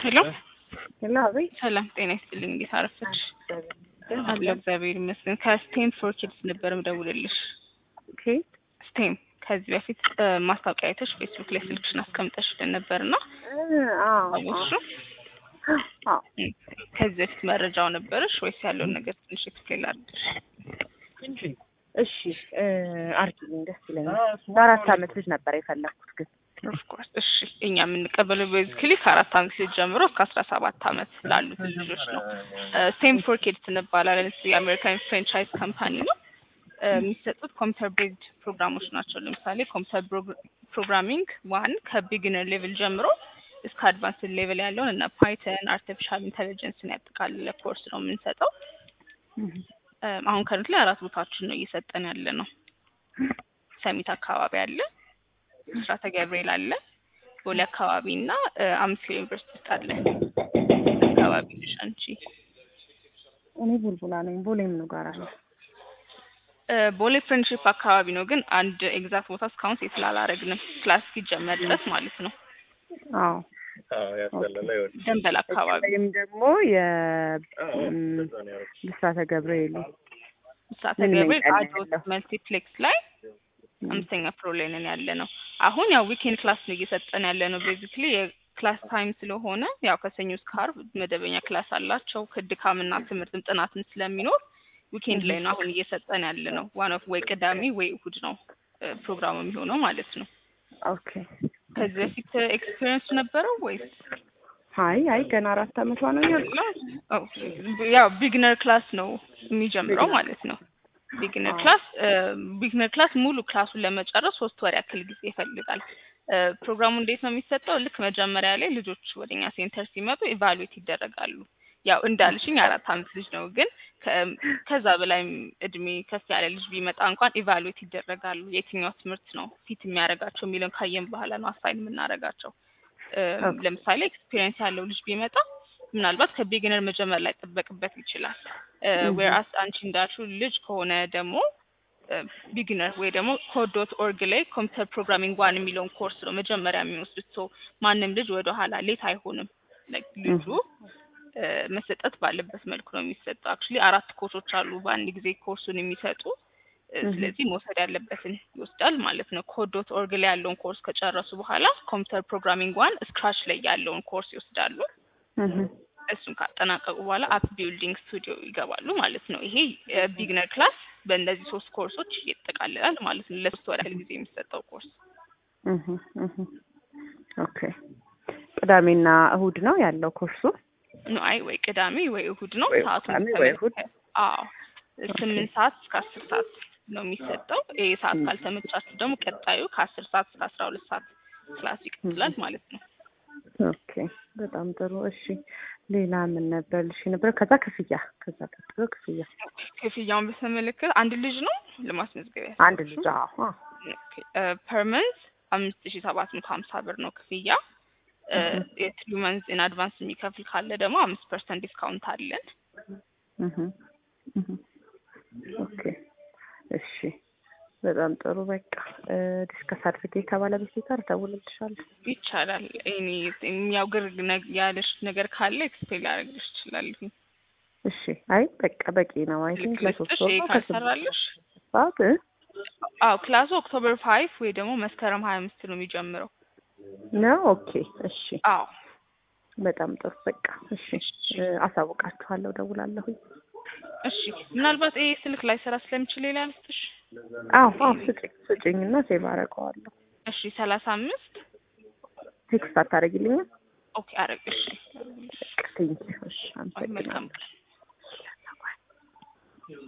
ሄሎ ሄሎ፣ አቤት። ሰላም ጤና ይስጥልኝ። እንዴት አረፈች? አለሁ እግዚአብሔር ይመስገን። ከስቴም ፎር ኪድስ ነበር ምደውልልሽ። ኦኬ። ስቴም ከዚህ በፊት ማስታወቂያ አይተሽ ፌስቡክ ላይ ስልክሽን አስቀምጠሽልን ነበር እና አዎ፣ አወቅሹ? አዎ። ከዚህ በፊት መረጃው ነበረሽ ወይስ ያለውን ነገር ትንሽ ኤክስፕሌን ላድርግሽ? እሺ፣ አርጊልኝ፣ ደስ ይለኛል። ለአራት አመት ልጅ ነበር የፈለኩት ግን ኦፍኮርስ እሺ። እኛ የምንቀበለው ቤዚክሊ ከአራት አመት ልጅ ጀምሮ እስከ አስራ ሰባት አመት ላሉት ልጆች ነው። ስቴም ፎር ኪድስ እንባላለን። እሱ የአሜሪካን ፍራንቻይዝ ካምፓኒ ነው። የሚሰጡት ኮምፒውተር ቤዝድ ፕሮግራሞች ናቸው። ለምሳሌ ኮምፒውተር ፕሮግራሚንግ ዋን ከቢግነር ሌቭል ጀምሮ እስከ አድቫንስ ሌቭል ያለውን እና ፓይተን፣ አርቲፊሻል ኢንቴሊጀንስን ያጠቃልለ ኮርስ ነው የምንሰጠው። አሁን ከረንት ላይ አራት ቦታችን ነው እየሰጠን ያለ ነው። ሰሚት አካባቢ አለ፣ ምስራተ ገብርኤል አለ፣ ቦሌ አካባቢ እና አምስት ኪሎ ዩኒቨርሲቲ ውስጥ አለ። አካባቢ ነሽ አንቺ? እኔ ቡልቡላ ነኝ። ቦሌ ምኑ ጋር አለ? ቦሌ ፍሬንድሺፕ አካባቢ ነው፣ ግን አንድ ኤግዛክት ቦታ እስካሁን ሴት ስላላረግንም ክላስ እስኪጀመር ድረስ ማለት ነው። አዎ ደንበል አካባቢ ወይም ደግሞ የብስራተ ገብርኤል ምስራተ ምን ገብርኤል ይመጣል አዶት ያለው? መልቲፕሌክስ ላይ አምስተኛ ፍሎር ላይ ነን ያለ ነው። አሁን ያው ዊኬንድ ክላስ ነው እየሰጠን ያለ ነው። ቤዚክሊ የክላስ ታይም ስለሆነ ያው ከሰኞ እስከ ዓርብ መደበኛ ክላስ አላቸው። ከድካምና ትምህርትም ጥናትም ስለሚኖር ዊኬንድ ላይ ነው አሁን እየሰጠን ያለ ነው። ዋን ኦፍ ወይ ቅዳሜ ወይ እሁድ ነው እ ፕሮግራሙ የሚሆነው ማለት ነው። ኦኬ። ከዚህ በፊት ኤክስፒሪየንስ ነበረው ወይስ? አይ አይ ገና አራት አመቷ ነው ያልኩት። ኦኬ። ያው ቢግነር ክላስ ነው የሚጀምረው ማለት ነው። ቢግነር ክላስ ቢግነር ክላስ ሙሉ ክላሱን ለመጨረስ ሶስት ወር ያክል ጊዜ ይፈልጋል። እ ፕሮግራሙ እንዴት ነው የሚሰጠው? ልክ መጀመሪያ ላይ ልጆች ወደኛ ሴንተር ሲመጡ ኢቫሉዌት ይደረጋሉ። ያው እንዳልሽኝ አራት አመት ልጅ ነው፣ ግን ከ- ከዛ በላይም እድሜ ከፍ ያለ ልጅ ቢመጣ እንኳን ኢቫሉዌት ይደረጋሉ። የትኛው ትምህርት ነው ፊት የሚያደርጋቸው የሚለውን ካየን በኋላ ነው አሳይን የምናደርጋቸው። እ ኦኬ። ለምሳሌ ኤክስፒሪየንስ ያለው ልጅ ቢመጣ ምናልባት ከቢግነር መጀመር ላይ ጠበቅበት ይችላል። ዌርአስ አንቺ እንዳልሽው ልጅ ከሆነ ደግሞ ቢግነር ወይ ደግሞ ኮድ ዶት ኦርግ ላይ ኮምፒውተር ፕሮግራሚንግ ዋን የሚለውን ኮርስ ነው መጀመሪያ የሚወስዱት። ሶ ማንም ልጅ ወደ ኋላ ሌት አይሆንም። Like ልጁ እ መሰጠት ባለበት መልኩ ነው የሚሰጠው። አክቹሊ አራት ኮርሶች አሉ በአንድ ጊዜ ኮርሱን የሚሰጡ እ ስለዚህ መውሰድ ያለበትን ይወስዳል ማለት ነው። ኮድ ዶት ኦርግ ላይ ያለውን ኮርስ ከጨረሱ በኋላ ኮምፒውተር ፕሮግራሚንግ ዋን ስክራች ላይ ያለውን ኮርስ ይወስዳሉ። እህ እሱን ካጠናቀቁ በኋላ አፕ ቢልዲንግ ስቱዲዮ ይገባሉ ማለት ነው። ይሄ ቢግነር ክላስ በእነዚህ ሶስት ኮርሶች ይጠቃልላል ማለት ነው። ለሶስት ወር ያህል ጊዜ የሚሰጠው ኮርስ እህ እህ ኦኬ። ቅዳሜና እሁድ ነው ያለው ኮርሱ። ነው። አይ ወይ ቅዳሜ ወይ እሁድ ነው። ወይ ሰዓቱን ቅዳሜ ወይ እሁድ። አዎ ስምንት ሰዓት እስከ አስር ሰዓት ነው የሚሰጠው። ይሄ ሰዓት ካልተመቻችሁ ደግሞ ቀጣዩ ከአስር ሰዓት እስከ አስራ ሁለት ሰዓት ክላስ ይቀጥላል ማለት ነው። ኦኬ በጣም ጥሩ። እሺ ሌላ ምን ነበር ልሽ ነበር? ከዛ ክፍያ ከዛ ቀጥሎ ክፍያ ክፍያውን በተመለከተ አንድ ልጅ ነው ለማስመዝገቢያ አንድ ልጅ አዎ ፐርመንት አምስት ሺ ሰባት መቶ ሀምሳ ብር ነው ክፍያ። የትሪ መንዝ ኢን አድቫንስ የሚከፍል ካለ ደግሞ አምስት ፐርሰንት ዲስካውንት አለን። እህ እህ ኦኬ እሺ በጣም ጥሩ። በቃ ዲስከስ አድርጌ ከባለቤቴ ጋር እደውልልሻለሁ። ይቻላል። እኔ የሚያውግር ነግ- ያለሽ ነገር ካለ ኤክስፔል ላደርግልሽ እችላለሁ። እሺ አይ በቃ በቂ ነው። አይ ቲንክ ለሶስት ልክልስጥሽ ወር ይሄ ነው ከስምንት ካልሰራልሽ ሰዓት እ? አዎ ክላሱ ኦክቶበር ፋይቭ ወይ ደግሞ መስከረም ሀያ አምስት ነው የሚጀምረው። ነው ኦኬ እሺ አዎ በጣም ጥሩ በቃ እሺ እ፣ አሳውቃችኋለሁ፣ እደውላለሁኝ። እሺ። ምናልባት ይሄ ስልክ ላይ ስራ ስለምችል ሌላ ልስጥሽ። አዎ አዎ ስጭኝ ስጭኝ እና ሴቭ አደርገዋለሁ። እሺ ሰላሳ አምስት ቴክስት አታደርጊልኝም? ኦኬ አረግሽ። በቃ ቴንኪው። እሺ መልካም አመሰግናለሁ። ቀን